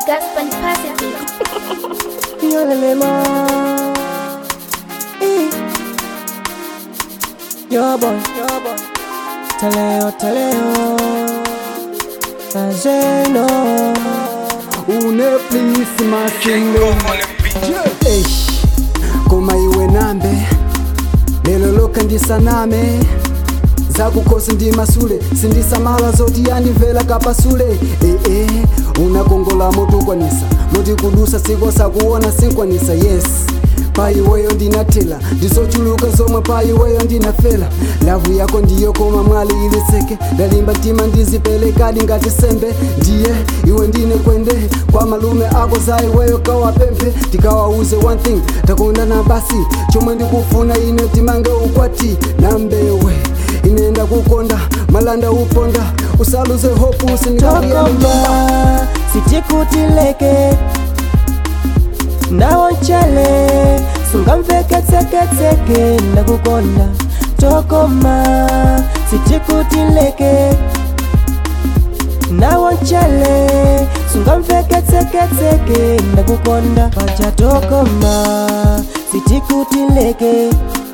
Gaspar Pacific. Yolelema. Eh. Yo boy, yo boy. Taleo, taleo. Azeno. une please masingo Eish, koma iwe nambe lelo loka ndisaname zakukosi ndi masule sindisamala zoti yandimvera kapasule ee unakongola motukwanisa moti kudusa sikosa kuona sinkwanisa yes pa iweyo ndinatela ndizochuluka zomwe pa iweyo ndinafela lavu yako ndiyo koma mwali iliseke ndalimba mtima ndizipelekadi ngati sembe ndiye iwe ndine kwende kwa malume ako za iweyo kawapemphe tikawauze one thing takondana basi chomwe ndikufuna ine timange ukwati nambewe inenda kukonda malanda uponda usaluze hopu usinikawiyana Tokoma. Sitikutileke. Nawonchele. Sungamveketseketseke nakukonda. Tokoma. Sitikutileke. nawonchele sungamveketseketseke nakukonda paja tokoma sitikutileke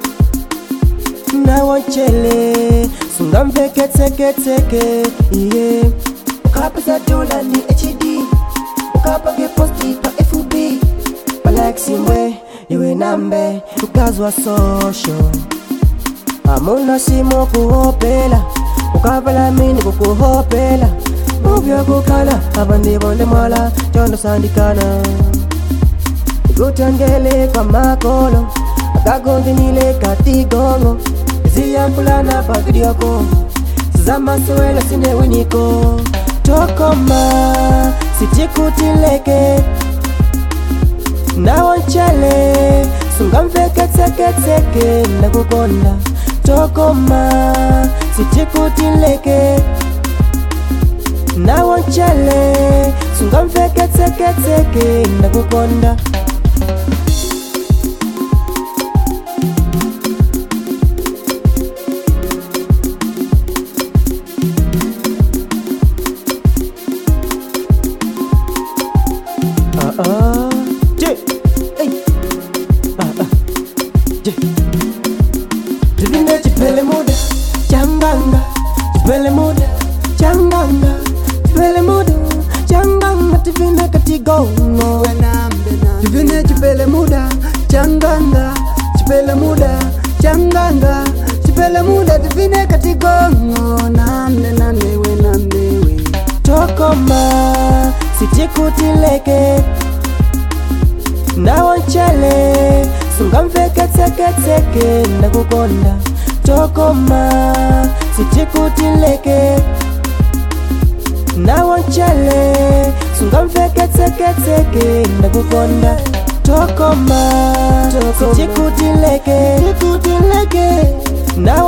nawonchele sungamveketseketseke iye ukapeza dola ni hd ukapage posti pa fb palaksimwe iwe nambe ukazwa social amuna simo kuhopela ukavala mini kukuhopela muvyakukhala abandibonde mwala condo sandikana ikutangele kwa makolo akagondinile katigongo ziyambulana pavidioko zamaswela sinewiniko tokoma sitikutileke nawonchele sungamveketseketseke nakukonda tokoma sitikutileke nawonchele sungamveketseketseke nakukonda Ah, ah. Yeah. Hey. Ah, ah. Yeah. Divine chipele muda changanga chipele muda changanga chipele muda changanga divine katigongo divine chipele muda changanga chipele muda changanga chipele muda divine katigongo namne nanewe namnewe tokoma sitikutileke nawonchele sungamveketseketseke nakukonda tokoma sitikutileke nawonchele sungamveketseketseke nakukonda tokoma sitikutileke